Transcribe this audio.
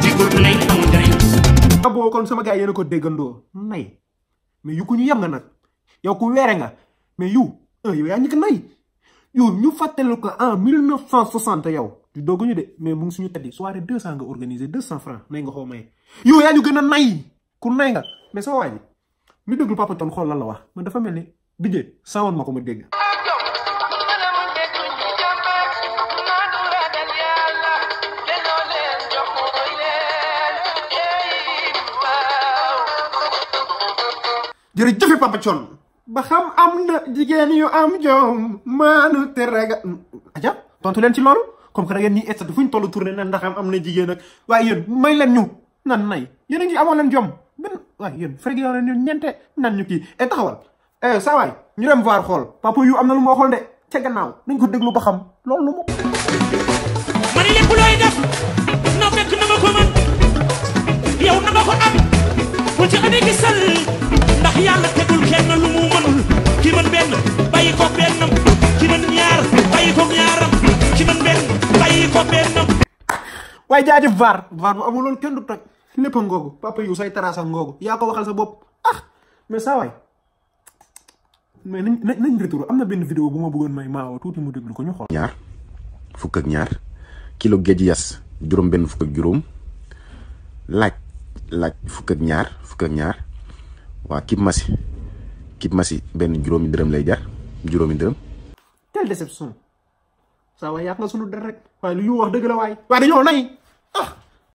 jigul nay amul njariñ ah boo kon sama gars yéen a ko déggandoo nay mais yu ku ñu yem nga nag yow ku weere nga mais yu ah yow yaa ñu ko nay yow ñu fàttali ko en 1960 yow du dooguñu de mais mu ngi suñu teddi soirée 200 nga organisé 200 francs nay nga xoo maye yow yaa ñu gën a nay ku nay nga mais sama waa ji mi déglu papa ton xool lan la wax man dafa mel ni dijee sawoon ma ko ma dégg jërëjëf papa Thion ba xam am na jigéen yu am jom maanu te raga aja tontu leen ci loolu comme que da ngeen ñuy estat fu ñu toll tourné na ndax am am na jigéen ak waaye yéen may leen ñu nan nay yéen a ngi amoon leen jom benn waaye yéen frég yoo leen ñu ñente nan ñu kii e taxawal eh saa waay ñu dem voir xool papa yu am na lu ma waxoon de ca gannaaw nañ ko déglu ba xam loolu lu mu man lépp looy def na fekk na nga ko mën yow na nga ko am bu ci amee gisal ndax yàlla tegul kenn lu mu mënul ki mën benn bàyyi ko bennam ki mën ñaar bàyyi ko ñaaram ki mën benn bàyyi ko bennam waaye jaajëf vaar vaar bu amul loolu kenn du toj lépp a ngoogu papa yu say taraasa ngoogu yaa ko waxal sa bopp ah mais saa waay mais nañ nañ nañ retour am na benn vidéo bu ma bëggoon may maawo tuuti mu déglu ko ñu xool. ñaar fukk ak ñaar kilo géej yas juróom benn fukk ak juróom laaj laaj fukk ak ñaar fukk ak ñaar waa kib masi kib masi benn juróomi dërëm lay jar juróomi dërëm quelle déception saa waay yàq nga sunu der rek waaye lu ñu wax dëgg la waay waaye dañoo nay ah